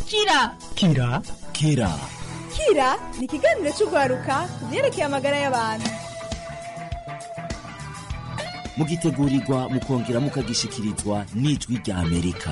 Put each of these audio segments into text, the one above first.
kira kira kira kira ni ikiganiro cy'urwaruka ku byerekeye amagara y'abantu mugitegurirwa mukongera mukagishikirizwa n'ijwi rya amerika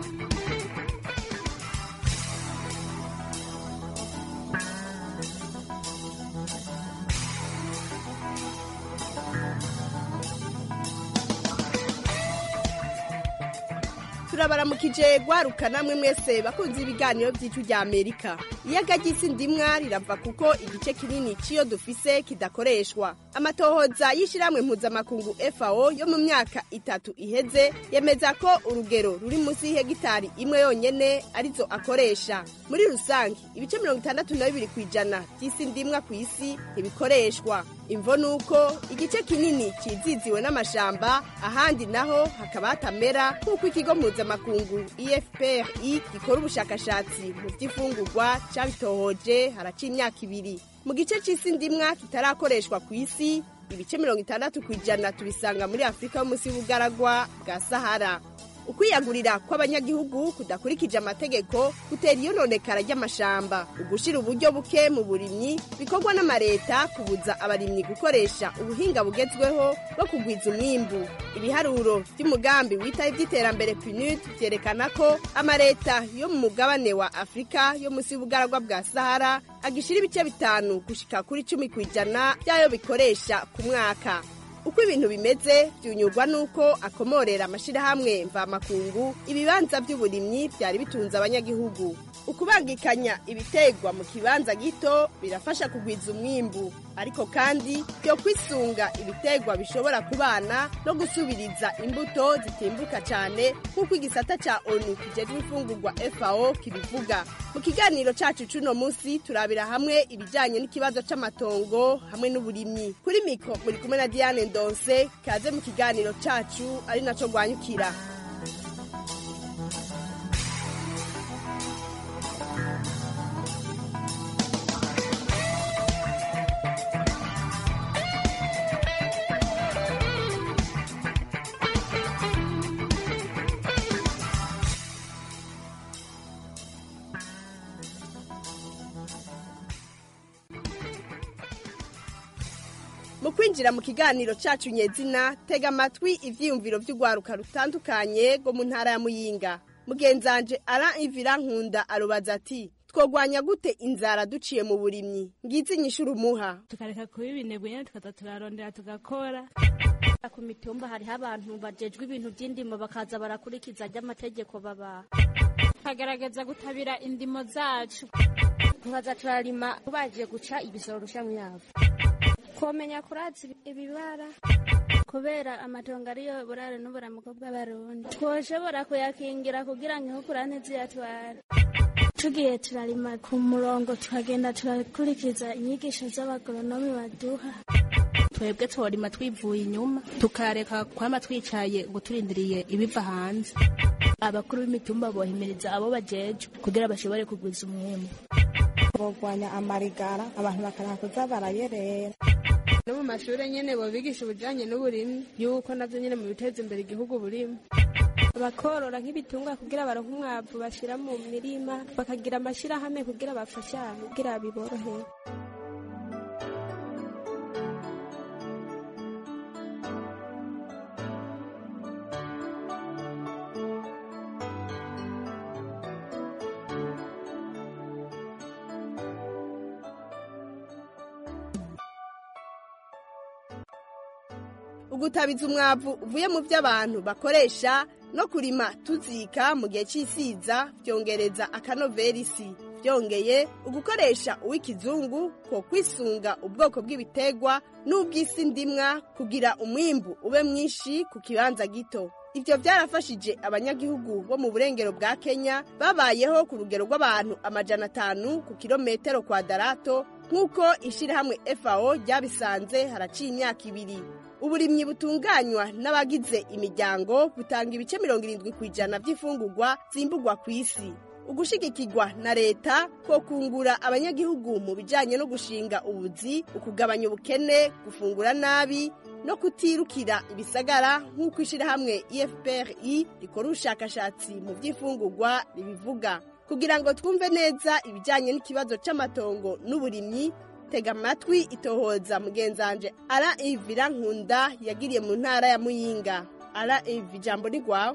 turabaramukije gwaruka namwe mwese bakunze ibiganiro by'icyo rya amerika iyaga ry'isi ndimwa rirava kuko igice kinini cy'iyo dufise kidakoreshwa amatohoza y'ishyirahamwe mpuzamakungu fao yo mu myaka itatu iheze yemeza ko urugero ruri munsi y'ihegitari imwe yonyene arizo akoresha muri rusange ibice mirongo itandatu na bibiri ku ijana by'isi ndimwa ku isi ntibikoreshwa imvo ni uko igice kinini kiziziwe n'amashamba ahandi naho hakaba hatamera nk'uko ikigo mpuzamakungu efpri gikora ubushakashatsi mu by'ifungurwa cyabitohoje haraca imyaka ibiri mu gice cy'isi ndimwa kitarakoreshwa ku isi ibice mirongo itandatu ku ijana tubisanga muri afurika yo munsi y'ubugaragwa bwa sahara ukwiyagurira kw'abanyagihugu kudakurikije amategeko gutera iyononekara ry'amashamba ugushira uburyo buke mu burimyi bikorwa n'amareta kubuza abarimyi gukoresha ubuhinga bugezweho bwo kugwiza umwimbu ibiharuro by'umugambi witaye iby'iterambere pnud byerekana ko amareta yo mu mugabane wa afurika yo munsi y'ubugaragwa bwa sahara agishira ibice bitanu gushika kuri cumi ku ijana by'ayo bikoresha ku mwaka uko ibintu bimeze byunyurwa n'uko akomorera amashyirahamwe mvamakungu ibibanza by'uburimyi byari bitunze abanyagihugu ukubangikanya ibitegwa mu kibanza gito birafasha kugwiza umwimbu ariko kandi byo kwisunga ibitegwa bishobora kubana no gusubiriza imbuto zitimbuka cyane nk'uko igisata cya onu kijejwe imfungurwa fao kibivuga mu kiganiro cyacu cy'uno munsi turabira hamwe ibijyanye n'ikibazo cy'amatongo hamwe n'uburimyi kuri miko muri kumwe na diane ndonse kaze mu kiganiro cyacu ari nacyo rwanyukira mu kwinjira mu kiganiro cyacu nyezina tega amatwi ibyiyumviro by'urwaruka rutandukanye rwo mu ntara ya muyinga mugenzanje ara ivira nkunda arubaza ati twogwanya gute inzara duciye mu burimyi ngizi inyishura umuha tukareka kuba ibinebwe nyine tukaza turarondera tugakora ku mitumba hariho abantu bajejwe ibintu by'indimo bakaza barakurikiza ry'amategeko baba tukagerageza gutabira indimo zacu tukaza turarima tubagiye guca ibisoro rusha mu yavu komenya kuratsa ibibara kubera amatongo ariyo burare n'uburamuko bw'abarundi twoshobora kuyakingira kugira ngo inkukura ntiziyatware tugiye turarima ku murongo tukagenda turakurikiza inyigisho z'abagoronomi baduha twebwe tworima twivuye inyuma tukareka kwama twicaye ngo turindiriye ibiva hanze abakuru b'imitumba bohimiriza abo bajejwe kugira bashobore kugwiza umwembu bogwanya amarigara abantu bakaraha kuza barayerera no mu mashuri nyene bobigisha ubujanye n'uburimyi yuko navyo nyene mu biteza imbere igihugu burimo bakorora nk'ibitungwa kugira baronke umwavu bashira mu mirima bakagira amashirahamwe kugira bafashanye kugira biborohere ugutabiza umwavu uvuye mu byo abantu bakoresha no kurima tuzika mu gihe cy'isiza byongereza akanovera isi byongeye ugukoresha uw'ikizungu ko kwisunga ubwoko bw'ibitegwa n'ubw'isi ndimwa kugira umwimbu ube mwinshi ku kibanza gito ibyo byarafashije abanyagihugu bo mu burengero bwa kenya babayeho ku rugero rw'abantu amajana atanu ku kilometero kwadarato nk'uko ishyirahamwe fao ryabisanze haraciye imyaka ibiri uburimyi butunganywa n'abagize imiryango butanga ibice mirongo irindwi ku ijana by'imfungurwa zimbugwa ku isi ugushigikirwa na leta ko kungura abanyagihugu mu bijyanye no gushinga ubuzi ukugabanya ubukene gufungura nabi no kutirukira ibisagara nk'uko ishyirahamwe efuperi rikora ubushakashatsi mu by'imfungurwa ribivuga kugira ngo twumve neza ibijyanye n'ikibazo c'amatongo n'uburimyi tega amatwi itohoza mugenzanje ara ivira nkunda yagiriye mu ntara ya muyinga ara ivi ijambo ni rwawe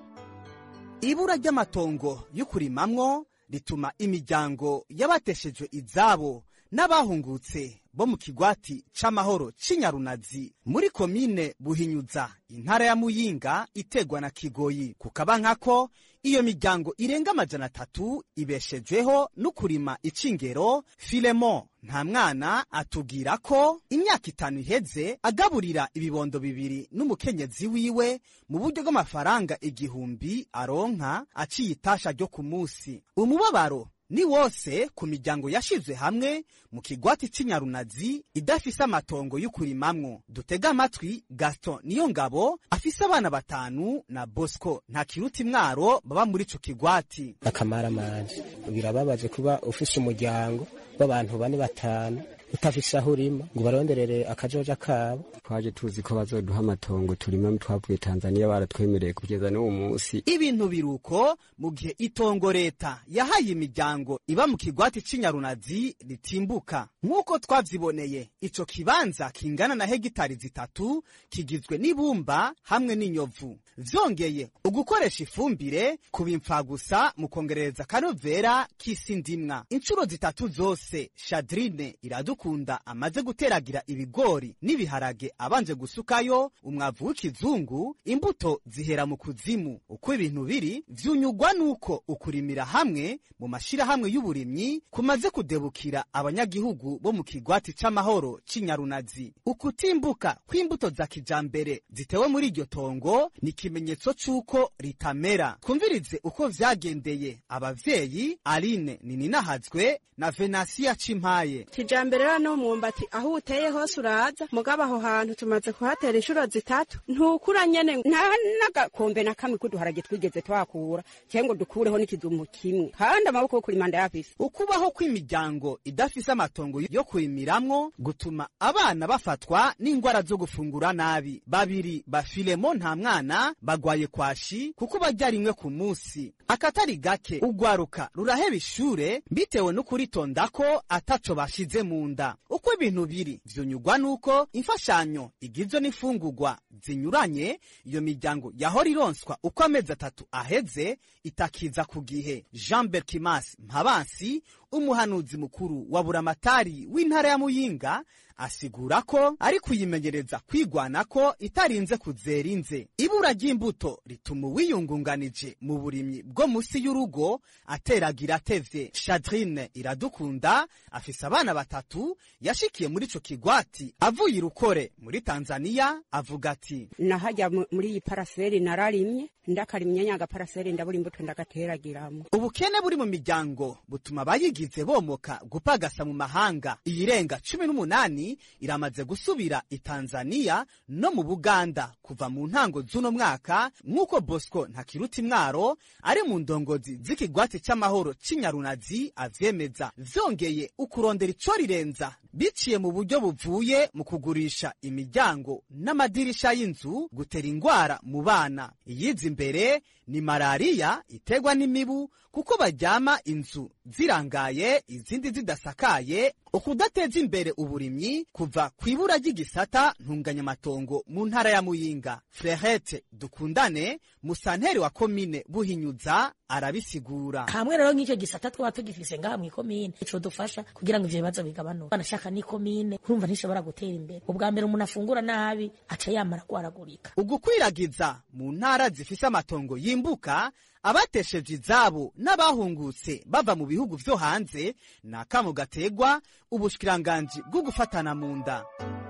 ibura ry'amatongo yo kurimamwo rituma imiryango y'abateshejwe izabo n'abahungutse bo mu kigwati c'amahoro c'inyarunazi muri komine buhinyuza intara ya muyinga itegwa na kigoyi kukaba nkako iyo miryango irenga amajana atatu ibeshejweho no kurima icingero filemo nta mwana atubwira ko imyaka itanu iheze agaburira ibibondo bibiri n'umukenyezi wiwe mu buryo bw'amafaranga igihumbi aronka aciye itasha ryo ku munsi umubabaro ni wose ku miryango yashizwe hamwe mu kigwati c'inyarunazi idafise amatongo y'ukurimamwo dutega amatwi gaston niyo ngabo afise abana batanu na bosco nta kiruta imwaro baba muri ico kigwati akamaramanje birababaje kuba ufise umuryango w'abantu bane batanu utafise aho urima ngo baronderere akajoja kabo twaje tuzi ko bazoduha amatongo turima twavuye tanzaniya baratwemereye kugeza n'uwo munsi ibintu biruko mu gihe itongo leta yahaye imiryango iba mu kigwati c'inyarunazi ritimbuka nk'uko twavyiboneye ico kibanza kingana na hegitari zitatu kigizwe n'ibumba hamwe n'inyovu vyongeye ugukoresha ifumbire kubimfa gusa mu kongerereza akanovera k'isi ndimwa inshuro zitatu zose shadrine iradukunda amaze guteragira ibigori n'ibiharage abanje gusukayo umwavu w'ikizungu imbuto zihera mu kuzimu uko ibintu biri vyunyugwa nuko ukurimira hamwe mu mashirahamwe y'uburimyi kumaze kudebukira abanyagihugu bo mu kigwati c'amahoro c'inyarunazi ukutimbuka kw'imbuto za kijambere zitewe muri iryo tongo ni ikimenyetso c'uko ritamera twumvirize uko vyagendeye abavyeyi aline nininahazwe na venasiya cimpaye kijambere rero umwumbati aho uteye hose uraza mugabo aho hantu tumaze kuhatera inshuro zitatu ntukura nyene nta n'agakombe na kamwe k'uduharage twigeze twakura cyangwa dukureho n'ikidumu kimwe kandi amaboko yo kurima ndayafise ukubaho kw'imiryango idafise amatongo yo kurimiramwo gutuma abana bafatwa n'ingwara zo gufungura nabi babiri bafilemo nta mwana bagwaye kwashi kuko barya rimwe ku munsi akatari gake ugwaruka ruraheba ishure bitewe no kuritonda ko ataco bashize mu nda uko ibintu biri vyunyugwa nuko imfashanyo igizwe n'imfungurwa zinyuranye iyo miryango yahora ironswa uko amezi atatu aheze itakiza ku gihe jean berkimas mpabansi umuhanuzi mukuru wa buramatari w'intara ya muyinga asigura ko ari kuyimenyereza kwigwana ko itarinze kuzera inze ibura ry'imbuto rituma uwiyungunganije mu burimyi bwo munsi y'urugo ateragira atevye shadrine iradukunda afise abana batatu yashikiye muri ico kigwati avuye irukore muri tanzaniya avuga ati nahajya muri iyi paraseri nararimye ndakarimye nyanga paraseri ndabura imbuto ndagateragiramo ubukene buri mu miryango butuma abayigize bomoka gupagasa mu mahanga iyirenga cumi n'umunani iramaze gusubira i tanzaniya no mu buganda kuva mu ntango z'uno mwaka nk'uko bosco ntakiruta imwaro ari mu ndongozi z'ikigwati c'amahoro c'inyarunazi avyemeza vyongeye ukurondera ico rirenza biciye mu buryo buvuye mu kugurisha imiryango n'amadirisha y'inzu gutera ingwara mu bana iyiza imbere ni malariya iterwa n'imibu kuko baryama inzu zirangaye izindi zidasakaye ukudateza imbere uburimyi kuva ku ibura ry'igisata ntunganyamatongo mu ntara ya muyinga frehete dukundane musanteri wa komine buhinyuza arabisigura hamwe rero nk'icyo gisata twaba tugifise ngaha mw'ikomine ico dufasha kugira ngo ivyo bibazo bigabanuke banashaka n'ikomine urumva ntishobora gutera imbere ubwa mbere umuntu afungura nabi aca yamara kwaragurika ugukwiragiza mu ntara zifise amatongo yimbuka abatesheje izabo n'abahungutse bava mu bihugu vyo hanze ni akamo gategwa ubushikiranganji bwo gufatana mu nda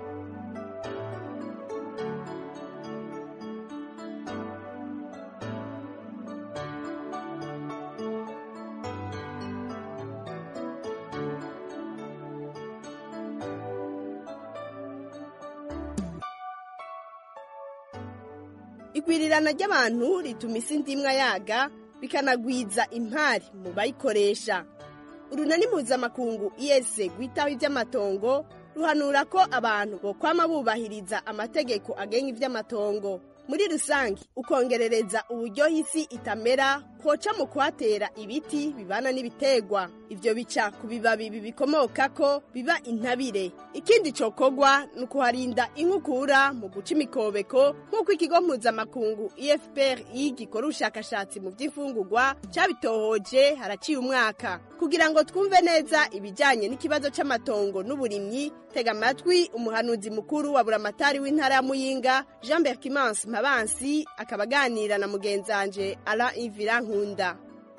igwirirana ry'abantu rituma isi ndimwa yaga bikanagwiza impari mu bayikoresha urunani mpuzamakungu iyese rwitaho iby'amatongo ruhanura ko abantu bokwama bubahiriza amategeko agenga iby'amatongo muri rusange ukongerereza uburyo isi itamera hoca mu kuhatera ibiti bibana n'ibiterwa ivyo bica ku bibabi bibikomokako biba intabire ikindi cokogwa ni ukuharinda inkukura mu guca imikobeko nk'uko ikigo mpuzamakungu efpri gikora ubushakashatsi mu vy'imfungurwa cabitohoje haraciye umwaka kugira ngo twumve neza ibijanye n'ikibazo c'amatongo n'uburimyi tega amatwi umuhanuzi mukuru wa buramatari w'intara ya muyinga jean berkimansi mpabansi akaba aganira na mugenzanje ala ivira nkunda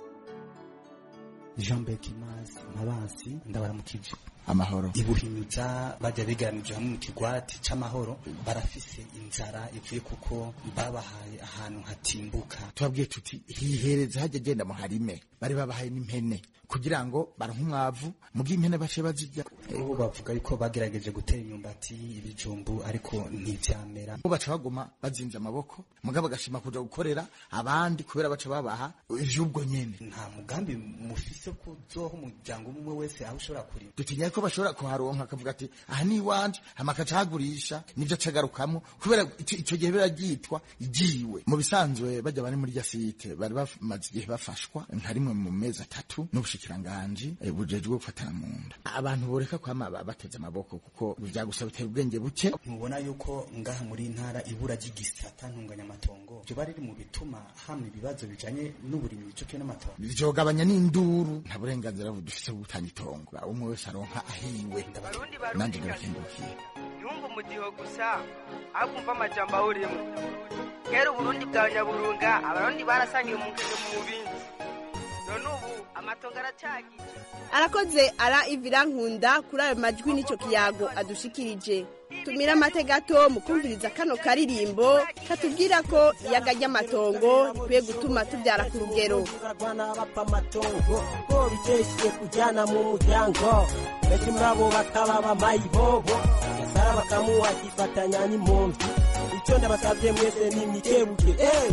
jean berkimansi mpabansi ndabaramukije amahoro ibuhimiza bajya biganije hamwe mu kigwati c'amahoro barafise inzara ivuye kuko babahaye ahantu hatimbuka tubabwiye tuti hihereze hajya agenda mu harime bari babahaye n'impene kugira ngo baronke umwavu mugihe impene bace bazirya ubu bavuga yuko bagerageje gutera imyumbati ibijumbu ariko ntivyamera bo baca baguma bazinze amaboko mugabo bagashima kuja gukorera abandi kubera baca babaha ivy'ubwo nyene nta mugambi mufise ko uzoha umuryango umwe wese aho ushobora kurima dutinya ko bashobora kuharonka akavuga ati aha ni iwanje hama akaca ahagurisha nivyo acagarukamwo kubera ico ico gihe biraryitwa igiwe mu bisanzwe bajya bari muri rya site bari bamaze igihe bafashwa nka rimwe mu mezi atatu n'ubushikiranganji eh, bujejwe gufatana mu nda abantu boreka kwama ba- bateze amaboko kuko vyagusaba bitera ubwenge buke mubona yuko ngaha muri ntara ibura ry'igisata ntunganyamatongo vyoba riri mu bituma hamwe ibibazo bijanye n'uburimyi ico kimwe n'amatongo vyogabanya n'induru nta burenganzira dufise bwo gutanga itongo umwe wese aronka ahiwe nanje ndabakengurukiye yumva umudiho gusa akumva amajambo awurimo kera uburundi bwa nyaburunga abarundi barasangiye umukino mu bindi none ubu amatongo aracagiye arakoze ara ivira nkunda kuri ayo majwi n'ico kiyago adushikirije tumira amate gato mu kumviriza kano karirimbo katubwira ko iyaga ry'amatongo rikwiye gutuma tubyara ku rugero barwana bapfa amatongo ko biteshiye kujyana mu muryango benshi muri abo bakaba bamayibobo yasara bakamuha akifatanya n'impunzi icyo ndabasabye mwese ni mikebuke eh!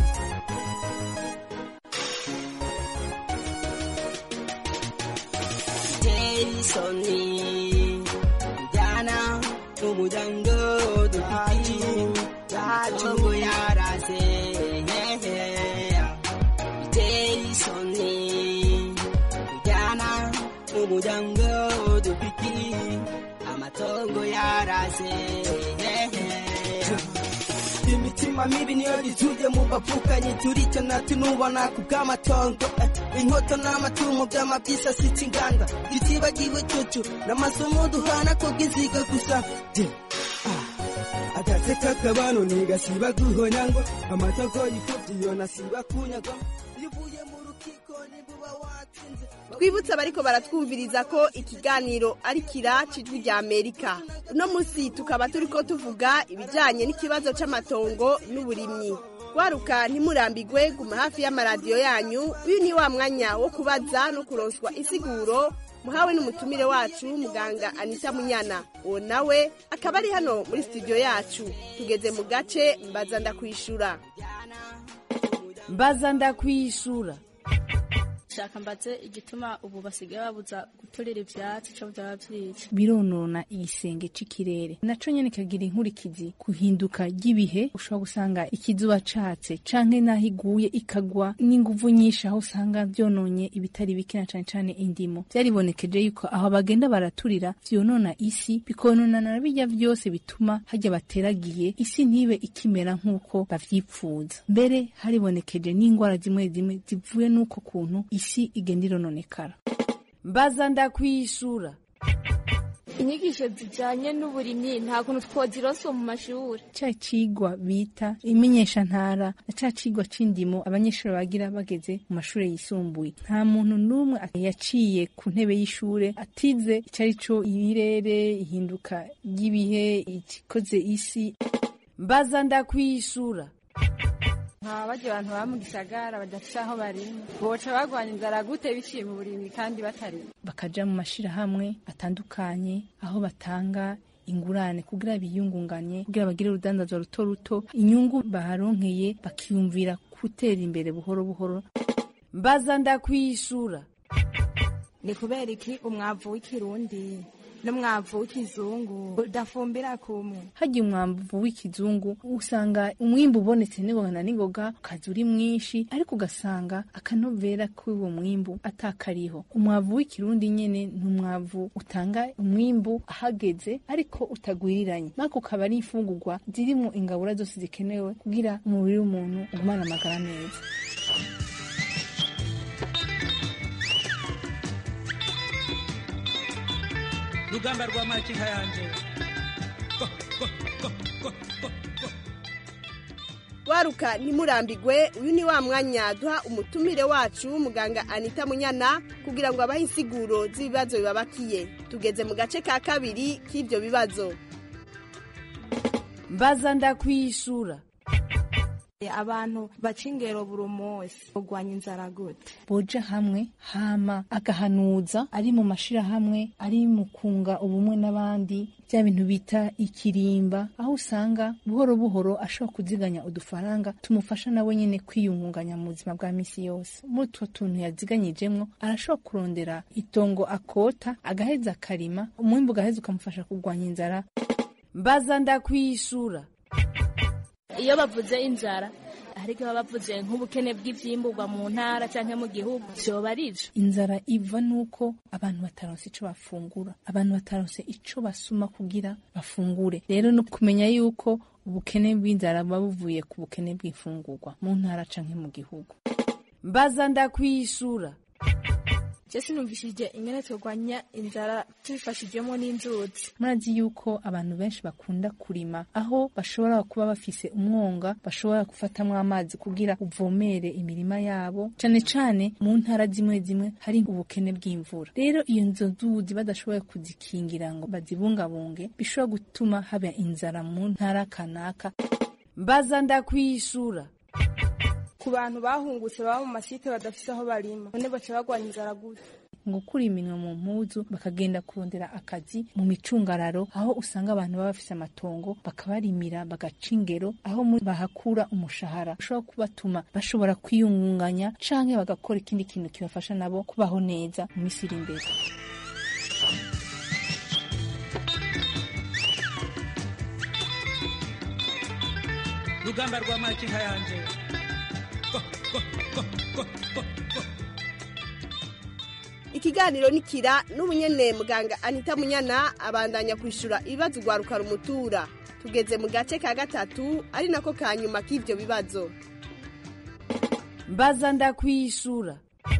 Jason Jana umuryango dufite yacu yarase Jason Jana umuryango dufite amatongo yarase imitima mibi niyo yituje mu bavukanye turicyo natunubona ku bw'amatongo eh, inkoto n'amatungo by'amabyisasitse inganda tutibagiwe cucu n'amasomo duhana ko bw'iziga gusa Je, ah, agatse k'akabano ntigasiba guhonya ngo amatongo yifubye iyo nasiba kunyagwa iyo uvuye mu rukiko nibuba watsinze twibutse abariko baratwumviriza ko ikiganiro ari kira cijwi rya amerika uno munsi tukaba turiko tuvuga ibijanye n'ikibazo c'amatongo n'uburimyi waruka ntimurambigwe guma hafi y'amaradiyo yanyu uyu ni wa mwanya wo kubaza no kuronswa isiguro muhawe n'umutumire wacu muganga anita munyana uwo nawe akaba ari hano muri studio yacu tugeze mu gace mbaza ndakwishura mbaza ndakwishura shaka mbaze igituma ubu basigaye babuza guturira ivyatsi co vyaba vyica bironona igisenge c'ikirere naco nyene kagira inkurikizi kuhinduka ry'ibihe ushobora gusanga ikizuba catse canke naho iguye ikagwa n'inguvu nyinshi aho usanga vyononye ibitari bike na cane cane indimo vyaribonekeje yuko aho bagenda baraturira vyonona isi bikonona na birya vyose bituma harya bateragiye isi ntibe ikimera nk'uko bavyipfuza mbere haribonekeje n'ingwara zimwe zimwe zivuye n'uko kuntu isi igenda irononekara mbaza ndakwishura inyigisho zijanye n'uburimyi nta kuntu twozironsa mu mashuri ca cigwa bita imenyeshantara na ca cigwa c'indimo abanyeshuri bagira bageze mu mashure yisumbuye nta muntu n'umwe yaciye ku ntebe y'ishure atize icari co ibirere ihinduka ry'ibihe ikikoze isi mbaza ndakwishura nta barya abantu baba mu gisagara badafite aho barima boca bagwanya inzara gute biciye mu burimyi kandi batarima bakaja mu mashirahamwe atandukanye aho batanga ingurane kugira biyungunganye kugira bagire urudandazwa ruto ruto inyungu baharonkeye bakiyumvira gutera imbere buhoro buhoro mbaza ndakwishura ni kubera iki umwavu w'ikirundi n'umwavu w'ikizungu udafumbira kumwe hagiye umwamvu w'ikizungu usanga umwimbu ubonetse n'ingoga na n'ingoga ukaza uri mwinshi ariko ugasanga akanovera k'uwo mwimbu atakariho umwavu w'ikirundi nyene ni umwavu utanga umwimbu ahageze ariko utagwiriranye mako ukaba ari imfungurwa zirimo ingabura zose zikenewe kugira umubiri w'umuntu ugumane amagara meza rugamba rwa makinka yanje waruka ntimurambigwe uyu ni wa mwanya duha umutumire wacu muganga anita munyana kugira ngo abahe insiguro z'ibibazo bibabakiye tugeze mu gace ka kabiri k'ibyo bibazo mbaza ndakwishura abantu baca ingero buri munsi kurwanya inzara gute boja hamwe hama agahanuza ari mu mashirahamwe ari mu kunga ubumwe n'abandi bya bintu bita ikirimba aho usanga buhoro buhoro ashobora kuziganya udufaranga tumufasha nawe nyine kwiyungunganya mu buzima bwa misi yose muri utwo tuntu yaziganyijemwo arashobora kurondera itongo akota agaheza akarima umwimbu ugaheza ukamufasha kurwanya inzara mbaza ndakwishura iyo bavuze inzara ariko baba bavuze nk'ubukene bw'ivyimburwa mu ntara canke mu gihugu vyoba ari ivyo inzara iva nuko abantu bataronse ico bafungura abantu bataronse ico basuma kugira bafungure rero no kumenya yuko ubukene bw'inzara buba buvuye ku bukene bw'imfungurwa mu ntara canke mu gihugu mbaza ndakwishura je sinumvishije ingene turwanya inzara tubifashijwemo n'inzuzi murazi yuko abantu benshi bakunda kurima aho bashobora kuba bafise umwonga bashobora gufatamwo amazi kugira uvomere imirima yabo cane cane mu ntara zimwe zimwe hari ubukene bw'imvura rero iyo nzo nzuzi badashoboye kuzikingira ngo bazibungabunge bishobora gutuma haba inzara mu ntara kanaka mbaza ndakwishura ku bantu bahungutse baba mu masite badafise aho barima none baca bagwanya inzara gute ngo gukura iminwa mu mpuzu bakagenda kurondera akazi mu micungararo aho usanga abantu baba bafise amatongo bakabarimira bagaca ingero aho bahakura umushahara ushobora kubatuma bashobora kwiyungunganya canke bagakora ikindi kintu kibafasha nabo kubaho neza mu misi iri imbere rugamba rwa makinka yanje ikiganiro nikira n'ubunyene muganga anita munyana abandanya kwishura ibibazo ugwaruka rumutura tugeze mu gace ka gatatu ari nako ka nyuma k'ivyo bibazo mbaza ndakwishura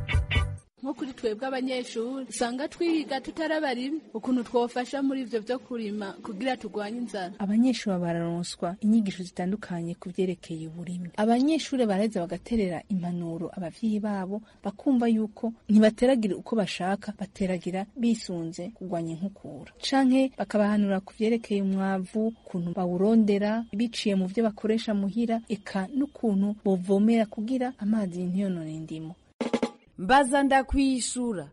nko kuri twebwe abanyeshuri usanga twiga tutarabarima ukuntu twofasha muri ivyo vyo kurima kugira turwanye inzara abanyeshuri bararonswa inyigisho zitandukanye ku vyerekeye uburimyi abanyeshuri baraheza bagaterera impanuro abavyeyi babo bakumva yuko ntibateragira uko bashaka bateragira bisunze kurwanya inkukura canke bakabahanura ku vyerekeye umwavu ukuntu bawurondera biciye mu vyo bakoresha muhira eka n'ukuntu bovomera kugira amazi ntiyonone indimo mbaza ndakwishura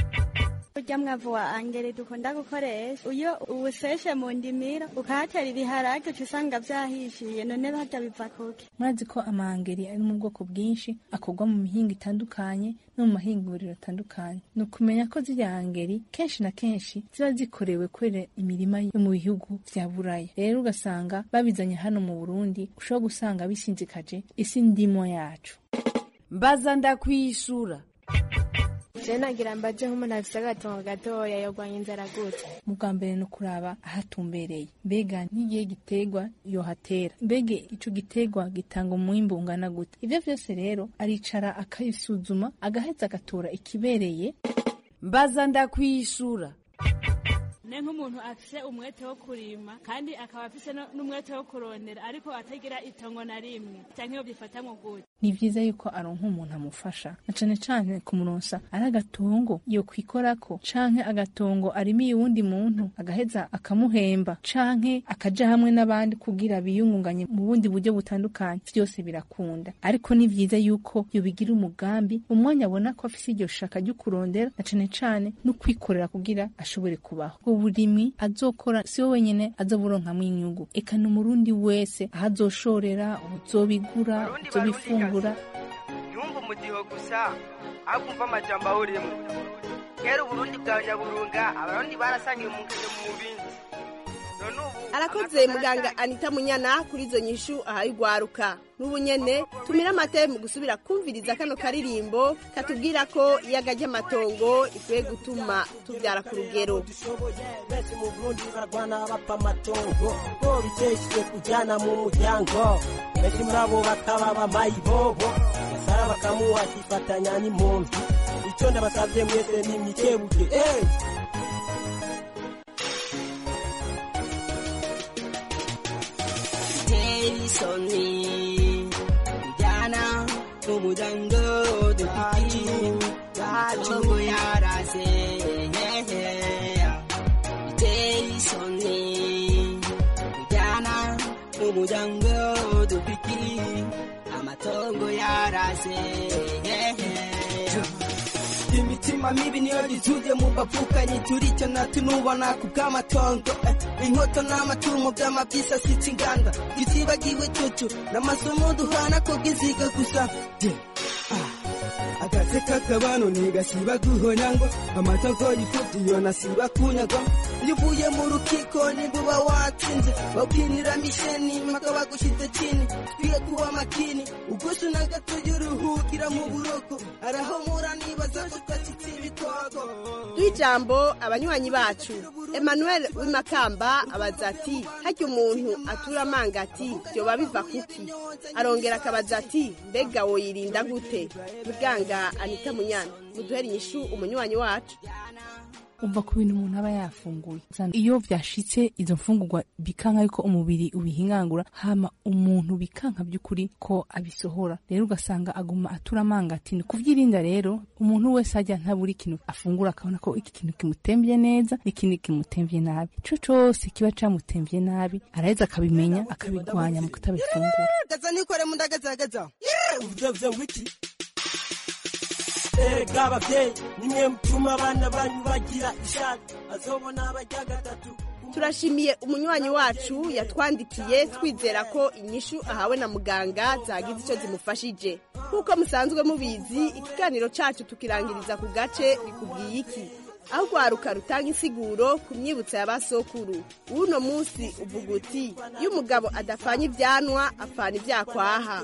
urya mwavu wa angere dukunda gukoresha iyo uwuseshe mu ndimiro ukahatera ibiharage uca usanga vyahishiye none barya biva kuki murazi ko amahangeri ari mu bwoko bwinshi akorwa mu mihingo itandukanye no mu mahinguriro atandukanye ni ukumenya ko zirya hangeri kenshi na kenshi ziba zikorewe kwera imirima yo mu bihugu vya buraya rero ugasanga babizanye hano mu burundi ushobora gusanga bisinzikaje isi ndimo yacu mbaza ndakwishura je nagira mbaje nk'umuntu afise agatongo gatoya yogwanya inzara gute mu bwa mbere ni ukuraba ahatumbereye mbega n'igihe giterwa yohatera mbega ico giterwa gitanga umwimbu ungana gute ivyo vyose rero aricara akabisuzuma agaheza agatora ikibereye mbaza ndakwishura ne nk'umuntu afise umwete wo kurima kandi akaba afise n'umwete wo kurondera ariko atagira itongo na rimwe canke iyo byifatamwo gute ni vyiza yuko aronka umuntu amufasha na cane cane kumuronsa ari agatongo yo kwikorako canke agatongo arimiye uwundi muntu agaheza akamuhemba canke akaja hamwe n'abandi kugira biyungunganye mu bundi buryo butandukanye vyose birakunda ariko ni vyiza yuko yobigira umugambi umwanya abona ko afise iryo shaka ryo kurondera na cane cane no kwikorera kugira ashobore kubaho uburimyi azokora si we wenyene azoburonkamwo inyungu eka n'umurundi wese aho azoshorera uzobigura uzobifungura yumva umudiho gusa ahubwo umva amajambo ahuriyemo kera uburundi bwa nyaburunga abarundi barasangiye mu ngendo mu bindi none ubu arakoze muganga anita munyana kuri izo nyishu ahaye ugwaruka n'ubu nyene tumira amate mu gusubira kumviriza kano karirimbo katubwira ko iyaga ry'amatongo ikwiye gutuma tubyara ku rugero benshi mu burundi barwana bapfa amatongo ko bitesheje kujyana mu muryango benshi muri abo bakaba bamayibobo gasara bakamuha akifatanya n'impunzi icyo ndabasabye mwese ni mwikebuke eh! Jason Jana Tumujango Dupiki Matongo yarase Jason Jana Tumujango Dupiki Amatongo yarase imitima mibi niyo gituje mu bapfukanyi turicyo natunubona ku bw'amatongo eh, inkoto n'amatungo by'amabisa sitsa inganda gitibagiwe cucu n'amasomo duhana ko bw'iziga gusa Je, ah, agatse k'akabano ntigasiba guhona ngo amatongo yifubye iyo nasiba kunyagwa iyo uvuye mu rukiko niguba watsinze babwinira misheni mpaka bagushize chini twiye kuba makini ugusu na gato y'uruhukira mu buroko arahomura nibaza ko twacitse ibikoko duha ijambo abanywanyi bacu emmanuel w'imakamba abaza ati harya umuntu atura amanga ati byoba biva kuki arongera akabaza ati mbega woyirinda gute muganga anita munyana muduhere inyishu umunywanyi wacu umva ku bintu umuntu aba yafunguye iyo byashitse izo mfungurwa bikanka yuko umubiri ubihingangura hama umuntu bikanka by'ukuri ko abisohora rero ugasanga aguma atura amanga ati ni kuvyirinda rero umuntu wese ajya ntabura ikintu afungura akabona ko iki kintu kimutemvye neza n'ikindi kimutemvye nabi ico cose kiba camutemvye nabi araheza akabimenya akabigwanya mu kutabifungura gaza nikore mundagazagaza uvuze wiki erega abavyeyi nimwe mutuma abana banyu bagira ishati azobona abarya gatatu turashimiye umunywanyi wacu yatwandikiye twizera ko inyishu ahawe na muganga zagize icyo zimufashije nk'uko musanzwe mubizi ikiganiro cyacu tukirangiriza ku gace bikubwiye iki aho rwaruka rutanga insiguro ku myibutso ya basokuru w'uno munsi uvuga uti iyo umugabo adapfanye ibyanwa apfana ibyakwaha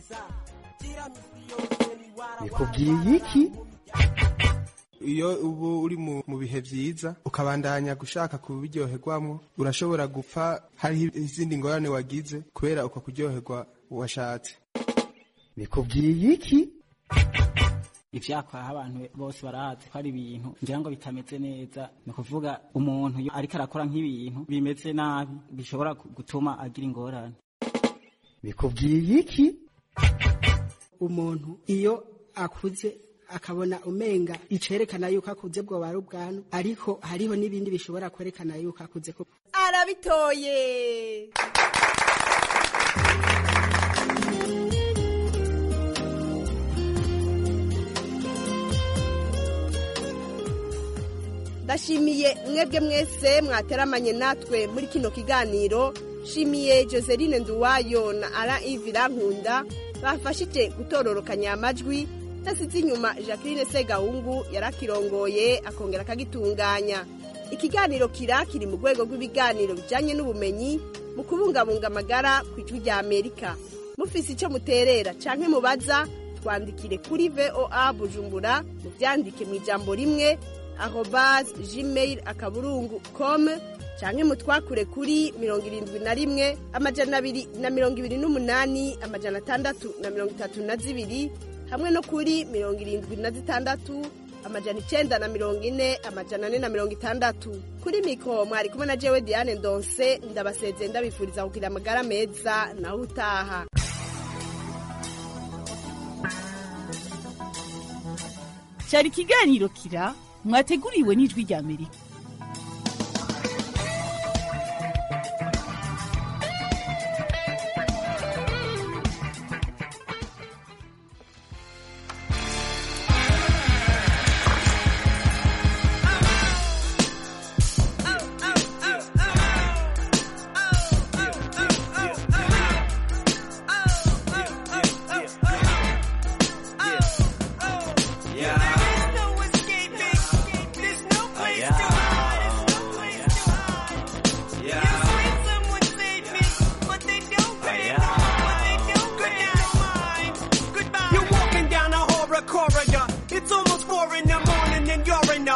bikubwiye iki iyo ubu uri mu mu bihe byiza ukabandanya gushaka kubiryoherwamo urashobora gupfa hariho izindi ngorane wagize kubera uko kuryoherwa washatse bikubwiye iki ivyakwaha abantu bose barazi ko ari ibintu ngira ngo bitameze neza ni ukuvuga umuntu iyo ariko arakora nk'ibintu bimeze nabi bishobora gutuma agira ingorane bikubwiye iki umuntu iyo akuze akabona umenga icerekana yuko akuze bwoba ari ubwanwa ariko hariho n'ibindi bishobora kwerekana yuko akuze ko arabitoye ndashimiye mwebwe mwese mwateramanye natwe muri kino kiganiro shimiye joseline nduwayo na ara ivira nkunda bafashije gutororokanya amajwi tasize inyuma jacqueline segahungu yarakirongoye akongera akagitunganya ikiganiro kira kiri mu rwego rw'ibiganiro bijyanye n'ubumenyi mu kubungabunga amagara ku ijwi rya amerika mufise icyo muterera canke mubaza twandikire kuri voa bujumbura mubyandike mu ijambo rimwe arobase gmail akaburungu com canke mutwakure kuri mirongo irindwi na rimwe amajana abiri na mirongo ibiri n'umunani amajana atandatu na mirongo itatu na zibiri hamwe no kuri mirongo irindwi na zitandatu amajana icenda na mirongo ine amajana ane na mirongo itandatu kuri mikoro mwari kumwe na jewe diane ndonse ndabasezeye ndabifuriza kugira amagara meza naho utaha cyari ikiganiro kira mwateguriwe n'ijwi rya amerika Yeah.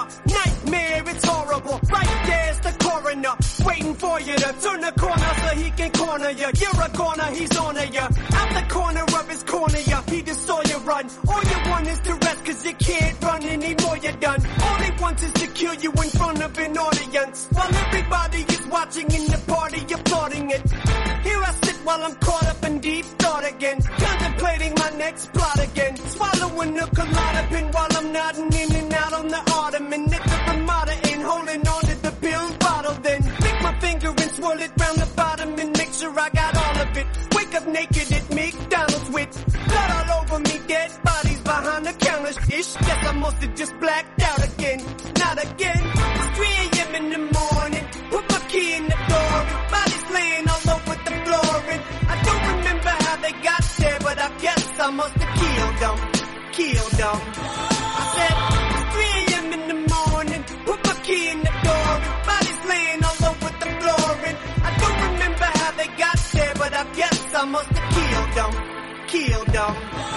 nightmare, it's horrible. Right there's the coroner, waiting for you to turn the corner so he can corner you. You're a corner, he's on you. Out the corner of his corner, yeah, he just saw you run. All you want is to rest cause you can't run anymore, you're done. All he wants is to kill you in front of an audience. While everybody is watching in the party, applauding it. Here I sit while I'm caught up in deep thought again. Contemplating my next plot again. Swallowing a Klonopin while I'm nodding in and out on the ottoman. At the Ramada and holding on to the pill bottle. Then lick my finger and swirl it round the bottom and make sure I got all of it. Wake up naked at McDonald's with blood all over me. Dead bodies behind the counter. Ish, guess I must have just blacked out again. Not again. It's 3 a.m. in the morning. Put my key in the door. and Bodies laying all over the floor. And I don't remember how they got there, but I guess I must have killed them. Killed them. I said, it's 3 a.m. in the morning. Put my key in the door. and Bodies laying all over the floor. And I don't remember how they got there, but I guess I must have killed them. Killed them.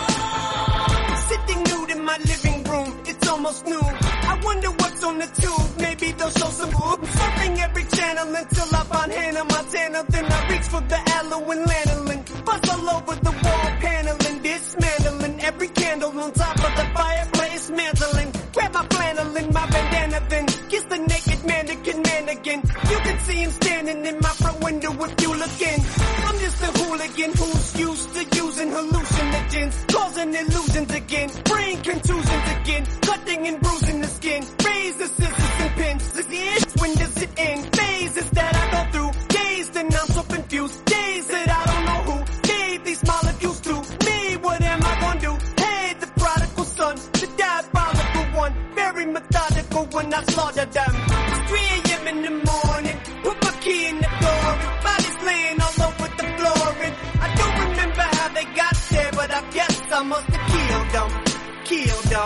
Sitting nude in my living room, it's almost noon. I wonder what's on the tube, maybe they'll show some boobs. Surfing every channel until I find Hannah Montana. Then I reach for the aloe and lanolin. Buzz all over the wall paneling, dismantling every candle on top of the fireplace, mantling. Grab my flannel and my bandana, then kiss the naked mannequin man again. You can see him standing in my front window if you look in. I'm just a hooligan who's used to using hallucinogens, causing illusions again, brain contusions again, cutting and bruising the skin, razor scissors and pins. Is the end? When does it end? Phases that I go through, days that I'm so confused, days that I don't know who gave these molecules to me. What am I gonna do? Hey, the prodigal son, the diabolical one, very methodical when I slaughter them. It's 3 a.m. in the morning, put my key in the door, bodies laying all over the floor, and I don't remember how they got there, but I guess I must have killed them, killed them.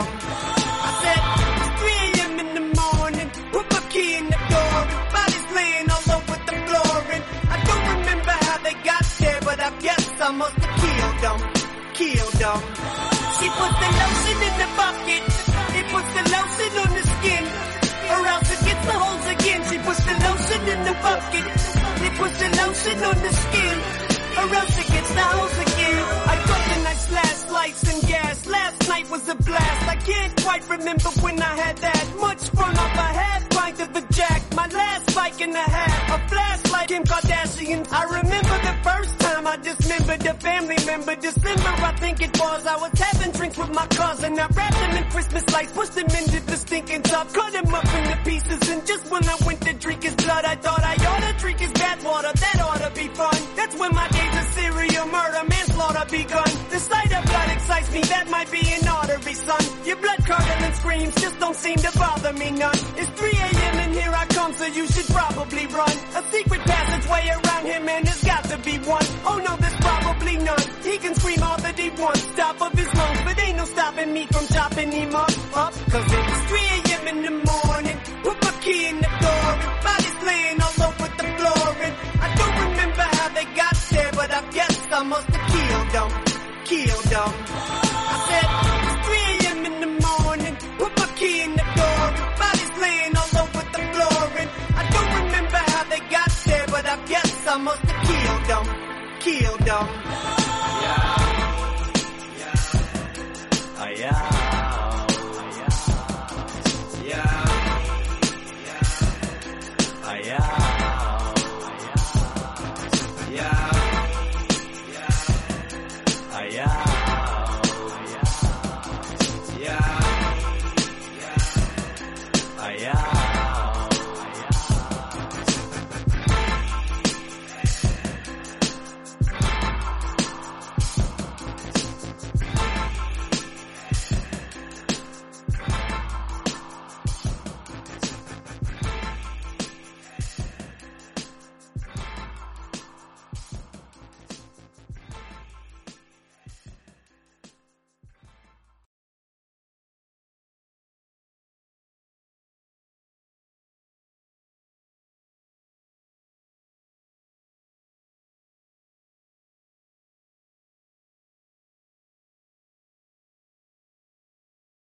I said, it's 3 a.m. in the morning, put my key in the door, bodies laying all over the floor, and I don't remember how they got there, but I guess I must have killed them, killed them. She put the lotion in the bucket, it puts the lotion on the skin, or else it gets the holes again. She puts the lotion in the bucket, it puts the lotion on the skin, or else it gets the holes again. I got the nice last lights and gas. Last night was a blast. I can't quite remember when I had that much fun off a half pint of the jack. My last bike and a half, a flashlight, Kim Kardashian. I remember the first time I dismembered a family member. December, I think it was. I was having drinks with my cousin. I wrapped them in Christmas lights, pushed them into the stinking tub, cut them up into pieces. And just when I went to drink his blood, I thought I ought to drink his bathwater. That ought to be fun. That's when my days of serial murder, manslaughter begun. The sight of blood excites me. That might be an artery, son. Your blood curdling screams just don't seem to bother me none. It's 3 a.m. and here I come, so you should probably run. A secret passageway around him, and there's got to be one. Oh no, there's probably none. He can scream all that he wants, top of his lungs, but ain't no stopping me from chopping him up, up. Cause it's 3 a.m. in the morning. Put my key in the door, and bodies laying all over the floor, and I don't remember how they got there, but I guess I must have killed them, killed them.